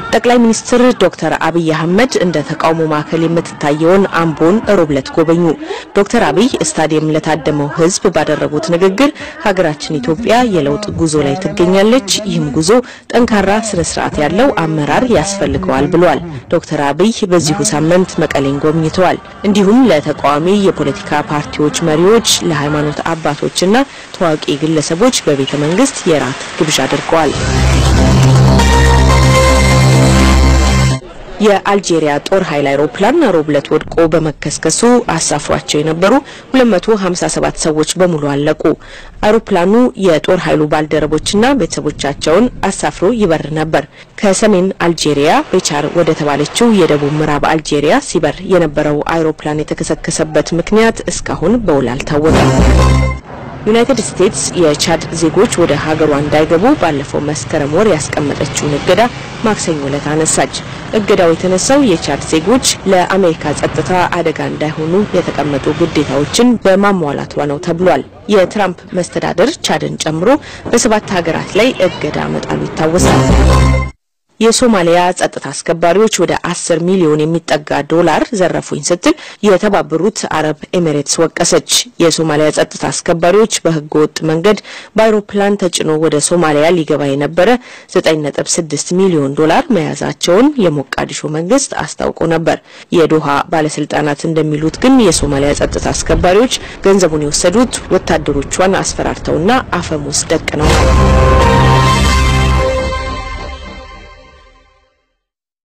ጠቅላይ ሚኒስትር ዶክተር አብይ አህመድ እንደ ተቃውሞ ማዕከል የምትታየውን አምቦን ሮብ ዕለት ጎበኙ። ዶክተር አብይ ስታዲየም ለታደመው ሕዝብ ባደረጉት ንግግር ሀገራችን ኢትዮጵያ የለውጥ ጉዞ ላይ ትገኛለች፣ ይህም ጉዞ ጠንካራ ስነ ስርዓት ያለው አመራር ያስፈልገዋል ብሏል። ዶክተር አብይ በዚሁ ሳምንት መቀሌን ጎብኝተዋል። እንዲሁም ለተቃዋሚ የፖለቲካ ፓርቲዎች መሪዎች፣ ለሃይማኖት አባቶችና ታዋቂ ግለሰቦች በቤተ መንግስት የራት ግብዣ አድርገዋል። የአልጄሪያ ጦር ኃይል አይሮፕላን ሮብ ዕለት ወድቆ በመከስከሱ አሳፍሯቸው የነበሩ 257 ሰዎች በሙሉ አለቁ። አይሮፕላኑ የጦር ኃይሉ ባልደረቦችና ቤተሰቦቻቸውን አሳፍሮ ይበር ነበር። ከሰሜን አልጄሪያ ቤቻር ወደ ተባለችው የደቡብ ምዕራብ አልጄሪያ ሲበር የነበረው አይሮፕላን የተከሰከሰበት ምክንያት እስካሁን በውል አልታወቀም። ዩናይትድ ስቴትስ የቻድ ዜጎች ወደ ሀገሯ እንዳይገቡ ባለፈው መስከረም ወር ያስቀመጠችውን እገዳ ማክሰኞ ዕለት አነሳች። እገዳው የተነሳው የቻድ ዜጎች ለአሜሪካ ጸጥታ አደጋ እንዳይሆኑ የተቀመጡ ግዴታዎችን በማሟላቷ ነው ተብሏል። የትራምፕ መስተዳደር ቻድን ጨምሮ በሰባት ሀገራት ላይ እገዳ መጣሉ ይታወሳል። የሶማሊያ ጸጥታ አስከባሪዎች ወደ አስር ሚሊዮን የሚጠጋ ዶላር ዘረፉኝ ስትል የተባበሩት አረብ ኤሚሬትስ ወቀሰች። የሶማሊያ ጸጥታ አስከባሪዎች በሕገ ወጥ መንገድ በአውሮፕላን ተጭኖ ወደ ሶማሊያ ሊገባ የነበረ 9.6 ሚሊዮን ዶላር መያዛቸውን የሞቃዲሾ መንግስት አስታውቆ ነበር። የዶሃ ባለስልጣናት እንደሚሉት ግን የሶማሊያ ጸጥታ አስከባሪዎች ገንዘቡን የወሰዱት ወታደሮቿን አስፈራርተውና አፈሙዝ ደቅነው ነው።